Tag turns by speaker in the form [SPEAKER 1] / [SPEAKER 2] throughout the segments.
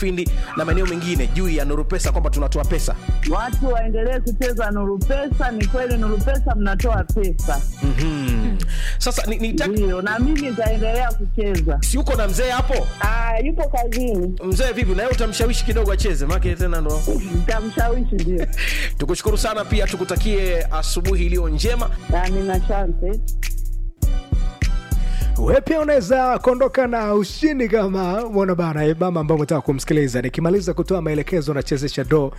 [SPEAKER 1] mufindi na maeneo mengine juu ya nuru pesa kwamba tunatoa pesa
[SPEAKER 2] Watu waendelee kucheza Nuru Pesa. Ni kweli Nuru Pesa mnatoa pesa,
[SPEAKER 1] mm-hmm. sasa ni, ni
[SPEAKER 2] ndio, na mimi nitaendelea kucheza.
[SPEAKER 1] si uko na mzee hapo
[SPEAKER 2] Ah, yupo kazini,
[SPEAKER 1] mzee vipi naye utamshawishi kidogo acheze make tena ndo
[SPEAKER 2] nitamshawishi ndio.
[SPEAKER 1] tukushukuru sana pia tukutakie asubuhi iliyo njema
[SPEAKER 2] Amina, asante.
[SPEAKER 3] we pia unaweza kuondoka na ushindi kama mwana bana eh, mama ambao umetaka kumsikiliza nikimaliza kutoa maelekezo nachezesha do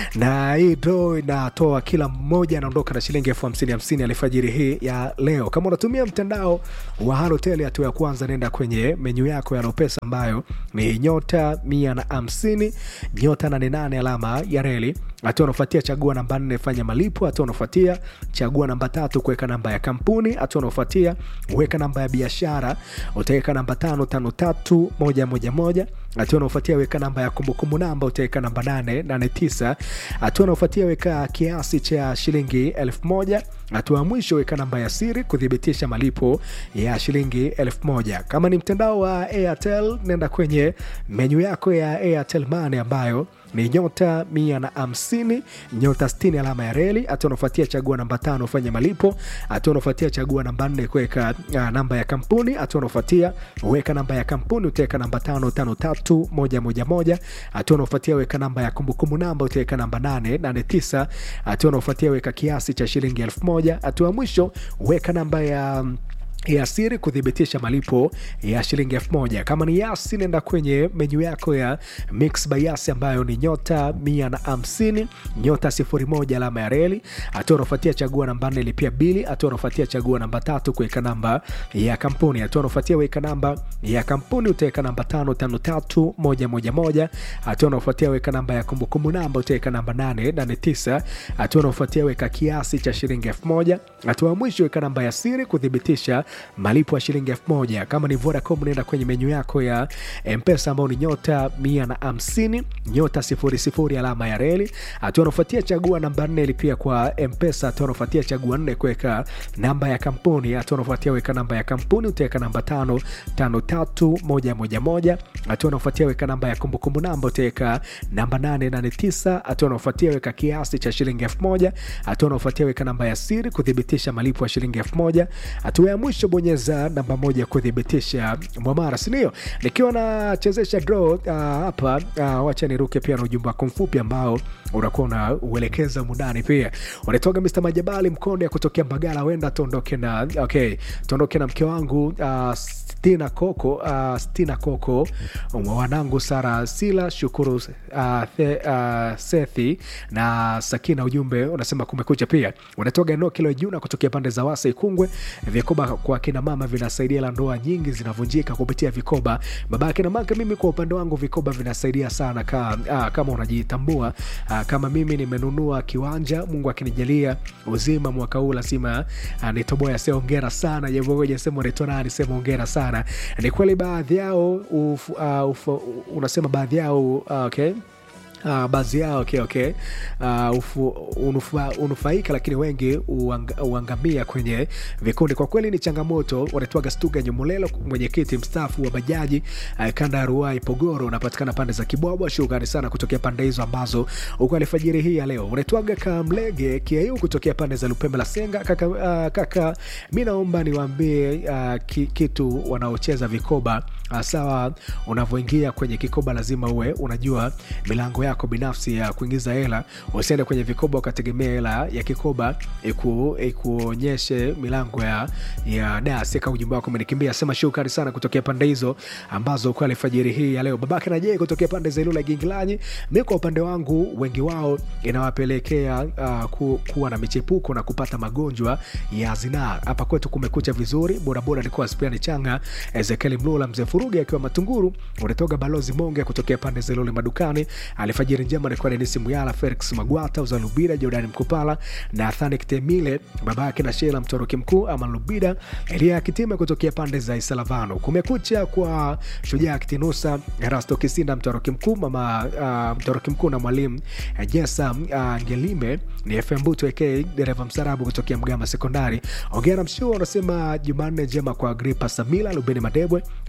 [SPEAKER 3] na hii do inatoa kila mmoja anaondoka na shilingi elfu hamsini hamsini alfajiri hii ya leo kama unatumia mtandao wa halotel hatua ya kwanza nenda kwenye menyu yako ya lopesa ambayo ni nyota mia na hamsini nyota nane nane alama ya reli hatua unaofuatia chagua namba nne fanya malipo hatua unaofuatia chagua namba tatu kuweka namba ya kampuni hatua unaofuatia weka namba ya biashara utaweka namba tano tano tatu moja moja moja hatua unaofuatia weka namba ya kumbukumbu namba utaweka namba nane nane tisa hatua unaofuatia weka kiasi cha shilingi elfu moja hatua ya mwisho weka namba ya siri kuthibitisha malipo ya shilingi elfu moja kama ni mtandao wa airtel nenda kwenye menyu yako ya airtel mane ambayo ni nyota mia na hamsini nyota stini alama ya reli hatua unafuatia chagua namba tano fanya malipo hatua unafuatia chagua namba nne kuweka uh, namba ya kampuni hatua unafuatia weka namba ya kampuni utaweka namba tano tano tatu moja moja moja hatua unafuatia weka namba ya kumbukumbu namba utaweka namba nane nane tisa hatua unafuatia weka kiasi cha shilingi elfu moja hatua ya mwisho weka namba ya um, ya siri kuthibitisha malipo ya shilingi elfu moja kama ni yasi nenda kwenye menyu yako ya mix by yasi ambayo ni nyota mia na hamsini nyota sifuri moja alama ya reli hatua unaofuatia chagua namba nne lipia bili hatua unaofuatia chagua namba tatu kuweka namba ya kampuni hatua unaofuatia weka namba ya kampuni utaweka namba tano tano tatu moja moja moja hatua unaofuatia weka namba ya kumbukumbu namba utaweka namba nane nane tisa hatua unaofuatia weka kiasi cha shilingi elfu moja hatua ya mwisho weka namba ya siri kuthibitisha malipo ya shilingi elfu moja kama ni vodacom unaenda kwenye menyu yako ya mpesa ambao ni nyota mia na hamsini nyota sifuri sifuri alama ya reli hatua unafuatia chagua namba nne lipia kwa mpesa hatua unafuatia chagua nne kuweka namba ya kampuni hatua unafuatia weka namba ya kampuni utaweka namba tano tano tatu moja moja moja hatua unafuatia weka namba ya kumbukumbu namba utaweka namba nane nane tisa hatua unafuatia weka kiasi cha shilingi elfu moja hatua unafuatia weka namba ya siri kuthibitisha malipo ya shilingi elfu moja hatua ya mwisho bonyeza namba moja kuthibitisha mwamara sindio nikiwa nachezesha draw uh, hapa uh, wacha niruke pia na ujumbe wako mfupi ambao unakuwa unauelekeza mundani pia unatoka mr majabali mkonde kutokea mbagala wenda tuondoke na okay tuondoke na mke wangu uh, stina koko uh, stina koko wanangu sara sila shukuru uh, the, uh, sethi na sakina ujumbe unasema kumekucha pia unatoka eneo kilo juna kutokea pande za wasa ikungwe vikoba kwa kina mama vinasaidia la ndoa nyingi zinavunjika kupitia vikoba baba akina maka mimi kwa upande wangu vikoba vinasaidia sana ka, uh, kama unajitambua uh, kama mimi nimenunua kiwanja mungu akinijalia uzima mwaka huu lazima uh, nitoboya se ongera sana jamoja sema unaitwa nani sema ongera sana ni kweli baadhi yao uf, uh, uf, unasema baadhi yao uh, okay Uh, baadhi yao okay, okay. Uh, ufu, unufa, unufaika lakini wengi uang, uangamia kwenye vikundi kwa kweli ni changamoto wanatwaga stuga nyumulelo mwenyekiti mstaafu wa bajaji uh, kanda ya ruai pogoro unapatikana pande za kibwabwa shukrani sana kutokea pande hizo ambazo uko alfajiri hii ya leo unatwaga kamlege kiaiu kutokea pande za lupembe la senga kaka, uh, kaka mi naomba niwaambie uh, ki, kitu wanaocheza vikoba uh, sawa unavyoingia kwenye kikoba lazima uwe unajua milango yako binafsi ya kuingiza hela usiende kwenye vikoba ukategemea hela ya kikoba iku, ikuonyeshe milango ya, ya das ka ujumbe wako umenikimbia sema shukrani sana kutokea pande hizo ambazo kwa alfajiri hii ya leo babake na je kutokea pande za ilula gingilanyi mi kwa upande wangu wengi wao inawapelekea uh, ku, kuwa na michepuko na kupata magonjwa ya zinaa hapa kwetu kumekucha vizuri bodaboda nikuwa spiani changa ezekieli mlula mzee furugi akiwa matunguru unatoka balozi monge kutokea pande za ilule madukani alfajiri njema nikuwa denisi muyala felix magwata uzalubida jordani mkupala na thanik temile baba yake na shela mtoroki mkuu ama lubida elia kitime kutokea pande za isalavano kumekucha kwa shujaa kitinusa rasto kisinda mtoroki mkuu mama uh, mtoroki mkuu na mwalimu uh, jesa uh, ngelime ni fm butu ak dereva msarabu kutokea mgama sekondari ongera mshua unasema jumanne njema kwa gripa samila lubeni madebwe ap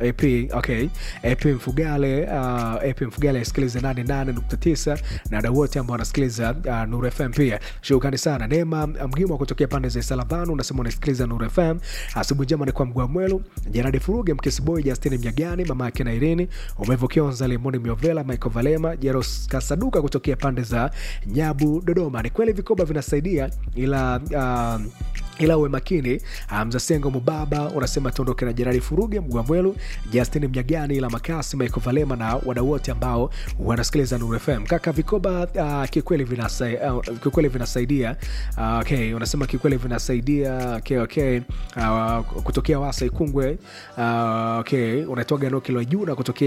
[SPEAKER 3] okay, okay. ep mfugale uh, ep mfugale asikiliza 88.9 na wadau wote ambao wanasikiliza uh, nuru fm pia shukrani sana neema mgimwa kutokea pande za salavanu unasema unasikiliza nuru fm asubuhi njema ni kwa mgua mwelu jeradi furuge mkisiboi justini mjagani mama yake na irini umevokionza limoni miovela michael valema jeros kasaduka kutokea pande za nyabu dodoma ni kweli vikoba vinasaidia ila uh, ila uwe makini mzasengo mubaba unasema tuondoke na jerari furuge mgwamwelu justin mnyagani ila makasi michael valema na wadau wote ambao wanasikiliza nuru fm kaka vikoba uh, kikweli vinasai, uh, kikweli vinasaidia uh, okay unasema kikweli vinasaidia okay, okay. Uh, kutokea wasa ikungwe uh, okay unatoa gano kilo juu na kutokea